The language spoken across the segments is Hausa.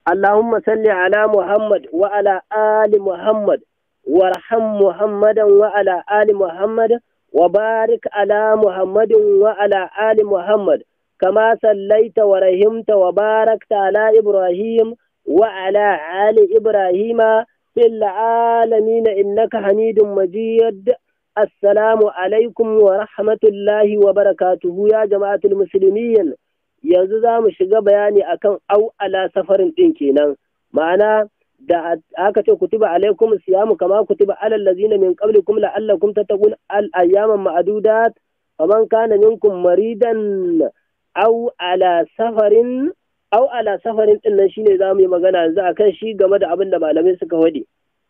اللهم صل على محمد وعلى آل محمد وارحم محمدا وعلى آل محمد وبارك على محمد وعلى آل محمد كما صليت ورحمت وباركت على إبراهيم وعلى آل إبراهيم في العالمين إنك حميد مجيد السلام عليكم ورحمة الله وبركاته يا جماعة المسلمين yanzu za mu shiga bayani akan au ala safarin ɗin kenan ma'ana da aka ce kutiba alaikum siyamu kama kutiba alal ladzina min qablikum la'allakum tattaqun al ayyaman ma'dudat faman kana minkum maridan au ala safarin au ala safarin din nan shine zamu yi magana yanzu akan shi game da abin da malamai suka wadi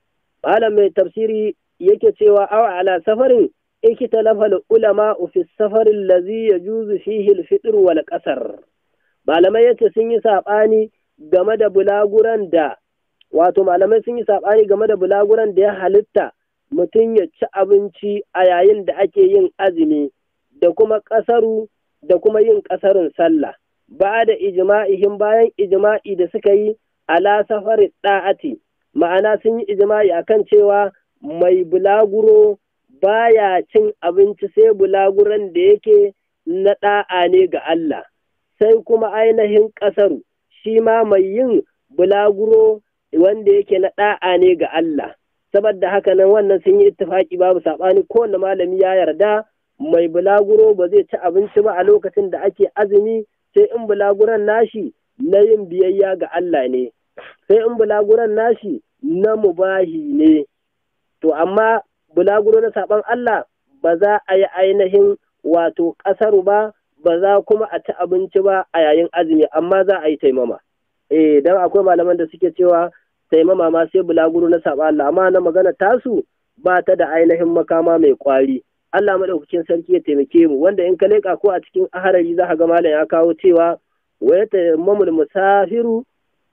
malam mai tafsiri yake cewa au ala safarin ikitalafa ulama fi safarin lazi yajuzu fihi al-fitr wal qasar malamai yace sun yi sabani game da bulaguran da wato malamai sun yi sabani game da bulaguran da ya halitta mutum ya ci abinci a yayin da ake yin azumi da kuma ƙasaru da kuma yin ƙasarun sallah ba da ijma'ihim bayan ijma'i da suka yi ala safari da'ati ma'ana sun yi ijma'i akan cewa mai bulaguro baya cin abinci sai bulaguran da yake na ɗa'a ne ga Allah sai kuma ainihin ƙasaru shi ma mai yin bulaguro wanda yake na ɗa'a ne ga Allah saboda haka nan wannan sun yi ittifaki babu saɓani kowane malami ya yarda mai bulaguro ba zai ci abinci ba a lokacin da ake azumi sai in bulaguran nashi na yin biyayya ga Allah ne sai in bulaguran nashi na mubahi ne to amma bulaguro na saɓan Allah ba za a yi ainihin wato ƙasaru ba ba za kuma a ci abinci ba a yayin azumi amma za a yi taimama eh dan akwai malaman da suke cewa taimama ma sai bulaguro na saɓan Allah amma na magana tasu ba ta da ainihin makama mai kwari Allah madaukakin sarki ya taimake mu wanda in ka leƙa ko a cikin aharari za ka ga malam ya kawo cewa wa ya tayammamul musafiru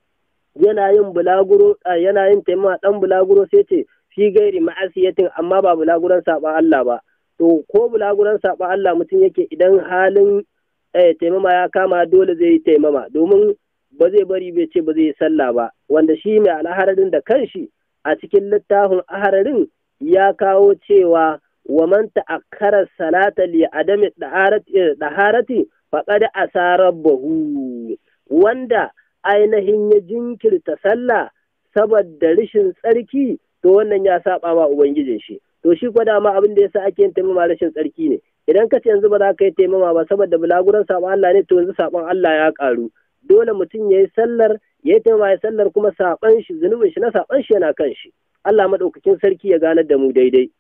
yana yin bulaguro yana yin taimama dan bulaguro sai ce fi gairi ma'asiyatin amma ba bulaguran saɓan Allah ba to ko bulaguran saɓan Allah mutum yake idan halin taimama ya kama dole zai yi taimama domin ba zai bari bai ce ba zai yi sallah ba wanda shi mai alhararin da kanshi a cikin littafin ahararin ya kawo cewa wa man ta'akkara salata li adami daharati faqad asarabahu wanda ainihin ya jinkirta sallah saboda rashin tsarki to wannan ya saba ma ubangijin shi to shi kwa dama abin da yasa ake yin taimama rashin tsarki ne idan ka ce yanzu ba za ka yi taimama ba saboda bulaguran sabon Allah ne to yanzu sabon Allah ya karu dole mutum ya yi sallar ya yi taimama ya sallar kuma saban shi zunubin shi na saban shi yana kan shi Allah madaukakin sarki ya ganar da mu daidai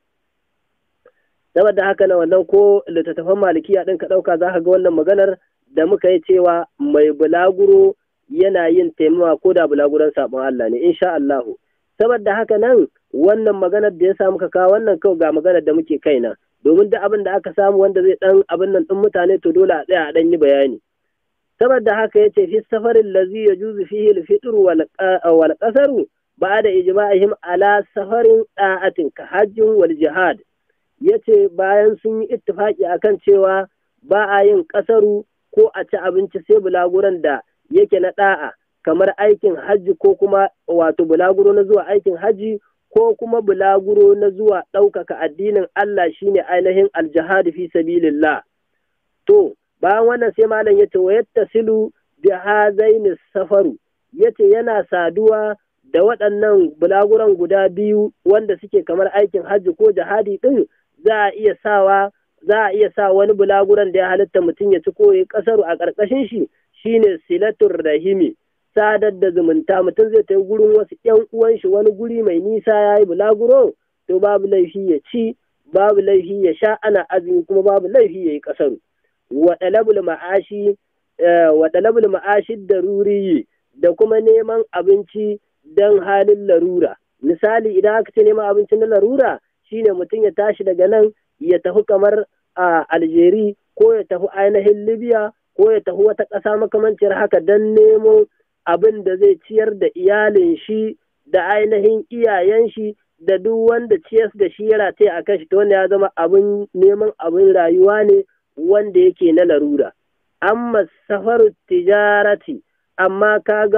saboda haka na wannan ko littattafan malikiya din ka dauka za ka ga wannan maganar da muka yi cewa mai bulaguro yana yin taimama ko da bulaguran sabon Allah ne insha Allahu saboda haka nan wannan maganar da ya samu ka kawo wannan kawai ga maganar da muke kaina domin duk abin da aka samu wanda zai dan abin nan din mutane to dole a tsaya a dan yi bayani saboda haka yace fi safarin lazi yajuzu fihi al-fitr wal wal qasaru ba'da ijma'ihim ala safarin da'atin ka hajjin wal jihad yace bayan sun yi ittifaki akan cewa ba a yin kasaru ko a ci abinci sai bulaguran da yake na da'a kamar aikin hajji ko kuma wato bulaguro na zuwa aikin hajji ko kuma bulaguro na zuwa ɗaukaka addinin Allah shine ainihin aljihad fi sabilillah to bayan wannan sai malam yace wa yattasilu bi hazaini safaru yace yana saduwa da waɗannan bulaguran guda biyu wanda suke kamar aikin hajji ko jihadi ɗin za a iya sawa za a iya sa wani bulaguran da ya halitta mutum ya ci ko ya kasaru a ƙarƙashin shi shine silatul rahimi sadar da zumunta mutum zai tafi gurin wasu ƴan uwan shi wani guri mai nisa ya yi bulaguro to babu laifi ya ci babu laifi ya sha ana azumi kuma babu laifi ya yi kasaru wa dalabul ma'ashi wa dalabul ma'ashi daruri da kuma neman abinci don halin larura misali idan aka ce neman abinci na larura shine mutum ya tashi daga nan ya tafi kamar a Aljeri ko ya tafi ainihin Libya ko ya tafi wata ƙasa makamancin haka don nemo abin da zai ciyar da iyalin shi da ainihin iyayen shi da duk wanda ciyas da shi ya rataye a kan shi wanda ya zama abin neman abin rayuwa ne wanda yake na larura amma safar tijarati amma kaga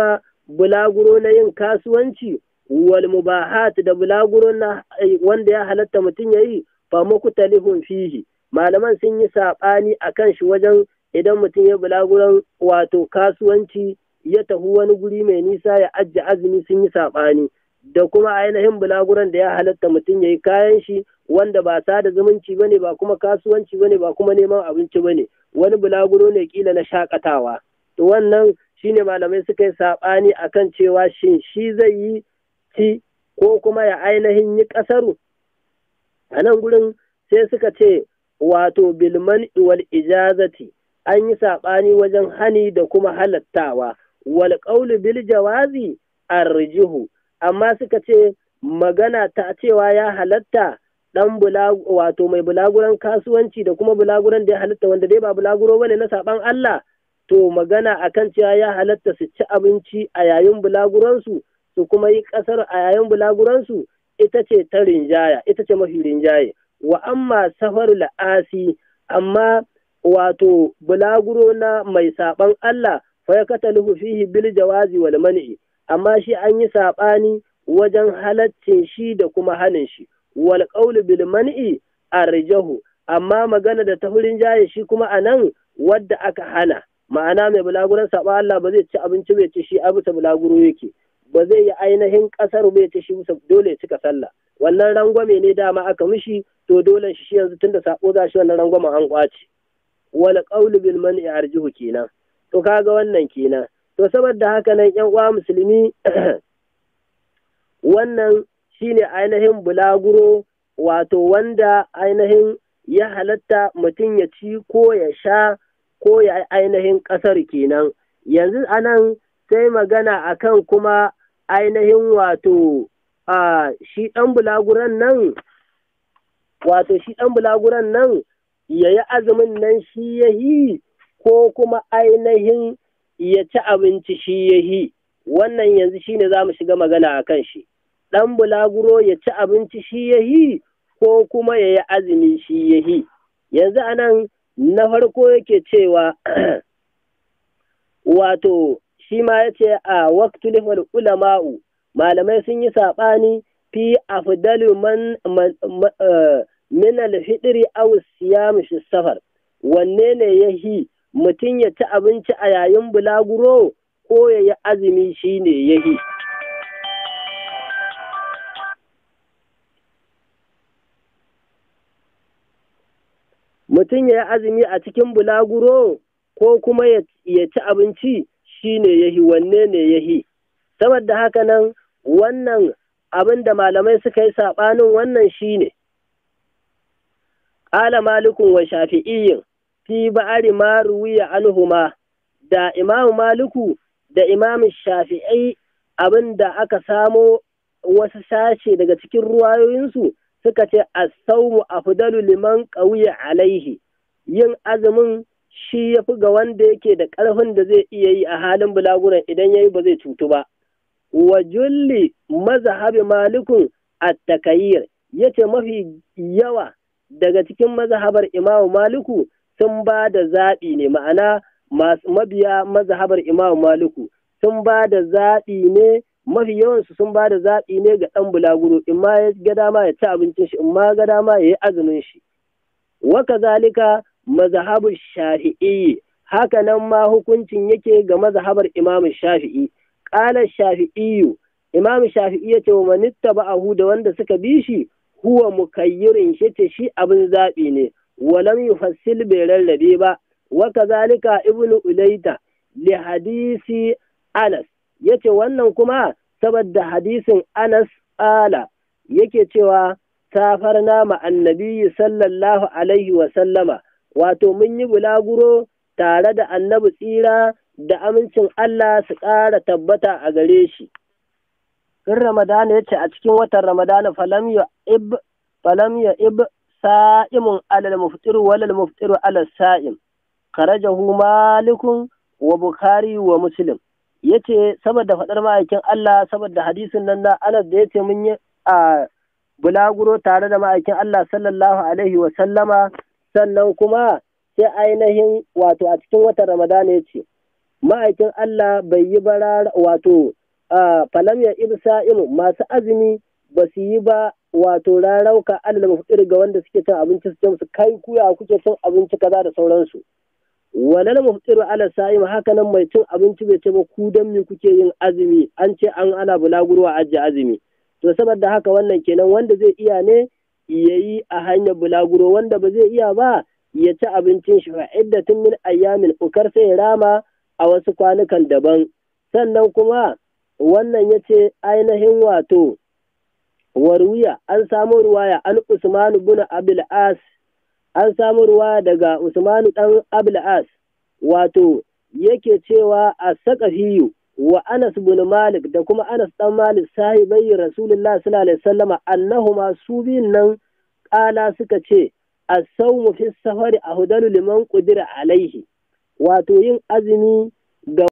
bulaguro na yin kasuwanci wal mubahat da bulaguro na wanda ya halatta mutum ya yi fa mukhtalifun fihi malaman sun yi saɓani a kan shi wajen idan mutum ya bulaguron wato kasuwanci ya tafi wani guri mai nisa ya ajiye azumi sun yi saɓani da kuma ainihin bulaguron da ya halatta mutum ya yi kayan shi wanda ba sada zumunci bane ba kuma kasuwanci bane ba kuma neman abinci bane wani bulaguro ne kila na shakatawa to wannan shine malamai suka yi saɓani akan cewa shin shi zai yi ci ko kuma ya ainihin yi ƙasaru a nan gurin sai suka ce wato bilman wal ijazati an yi saɓani wajen hani da kuma halattawa wal ƙaulu bil jawazi arjihu amma suka ce magana ta cewa ya halatta dan wato mai bulaguran kasuwanci da kuma bulaguran da ya halatta wanda dai ba bulaguro bane na saban Allah to magana akan cewa ya halatta su ci abinci a yayin bulaguransu su kuma yi kasar a yayin bulaguransu ita ce ta rinjaya ita ce mafi rinjaye wa amma safar la'asi amma wato bulaguro na mai saban Allah fa ya kataluhu fihi bil jawazi wal man'i amma shi an yi saɓani wajen halaccin shi da kuma hanin shi wal qawlu bil man'i arjahu amma magana da tahurin jaye shi kuma anan wadda aka hana ma'ana mai bulaguran saɓa Allah ba zai ci abinci bai ci shi a bisa bulaguro yake ba zai yi ainihin ƙasar bai ci shi bisa dole ya cika sallah wannan rangwame ne dama aka mishi to dole shi yanzu tunda sako za shi wannan rangwamen an kwace wal qawlu bil man'i arjihu kenan to kaga wannan kenan to saboda haka nan yan uwa musulmi wannan shine ainihin bulaguro wato wanda ainihin ya halatta mutum ya ci ko ya sha ko ya ainihin ƙasar kenan yanzu anan sai magana akan kuma ainihin wato a shi ɗan bulaguran nan wato shi ɗan bulaguran nan ya yi azumin nan shi ya yi ko kuma ainihin ya ci abinci shi ya yi wannan yanzu shi ne za mu shiga magana a kan shi ɗan bulaguro ya ci abinci shi ya yi ko kuma ya yi azumi shi ya yi yanzu anan na farko yake cewa wato shi ma ya ce a waktulifar ulama'u malamai sun yi saɓani fi afdalu man min alfitri aw siyam fi safar wanne ne ya yi mutum ya ci abinci a yayin bulaguro ko ya yi azumi shi ne ya yi mutum ya yi azumi a cikin bulaguro ko kuma ya ci abinci shi ne ya yi wanne ne ya yi saboda haka nan wannan abin da malamai suka yi saɓanin wannan shi ne ƙala malikun wa shafi'iyyin fi ba'ari ma ruwiya anhuma da imamu maliku da imamu shafi'i abin da aka samo wasu sashe daga cikin ruwayoyinsu suka ce as-sawmu afdalu liman qawiya alaihi yin azumin shi ya fi ga wanda yake da ƙarfin da zai iya yi a halin bulaguran idan ya yi ba zai cutu ba. Wa julli mazhabi malikun at-takayyir yace mafi yawa daga cikin mazhabar imamu maliku sun ba da zaɓi ne ma'ana mabiya mazhabar imamu maliku sun ba da zaɓi ne mafi yawansu sun ba da zaɓi ne ga ɗan bulaguro in ma ya ga dama ya ci abincin shi in ma ga dama ya yi azumin shi wa kazalika mazhabu shafi'i haka nan ma hukuncin yake ga mazhabar imamu shafi'i qala shafi'iyu imamu shafi'i yace wa manitta ba'ahu da wanda suka bi shi huwa mukayyirin shi ce shi abin zaɓi ne walam yufassil bai rarrabe ba wa kazalika ibnu ulaita li hadisi anas yace wannan kuma saboda hadisin anas ala yake cewa safarna ma annabi sallallahu alaihi wa sallama wato mun yi bulaguro tare da annabi tsira da amincin Allah su ƙara tabbata a gare shi. In Ramadana ya ce a cikin watan Ramadana falam ya ib falam ya ib sa'imun alal muftir walal muftir alal sa'im karajahu malikun wa bukhari wa muslim yace saboda faɗar ma'aikin Allah saboda hadisin nan na Anas da yace mun yi a bulaguro tare da ma'aikin Allah sallallahu alaihi wa sallama sannan kuma sai ainihin wato a cikin watan Ramadana ya ce, ma'aikin Allah bai yi bara wato falam ya ibsa'imu masu azumi ba su yi ba wato rarauka alal mafdir ga wanda suke cin abinci su ce musu kai kuya kuke cin abinci kaza da sauransu walal mafdir ala sa'im haka nan mai cin abinci bai ce ba ku dan me kuke yin azumi an ce an ana bulagurwa ajiye azumi to saboda haka wannan kenan wanda zai iya ne yayi a hanyar bulaguro wanda ba zai iya ba ya ci abincin shi fa iddatin min ayyamin ukar sai ya rama a wasu kwanukan daban sannan kuma wannan ya ce ainihin wato warwiya an samu ruwaya an usmanu bin abil as an samu ruwaya daga usmanu dan abil as wato yake cewa a sakafiyu wa anas bin malik da kuma anas dan malik sahibai rasulullah sallallahu alaihi wasallama annahuma su biyun nan kala suka ce as-sawmu fi safari ahdalu liman qudira alaihi wato yin azumi ga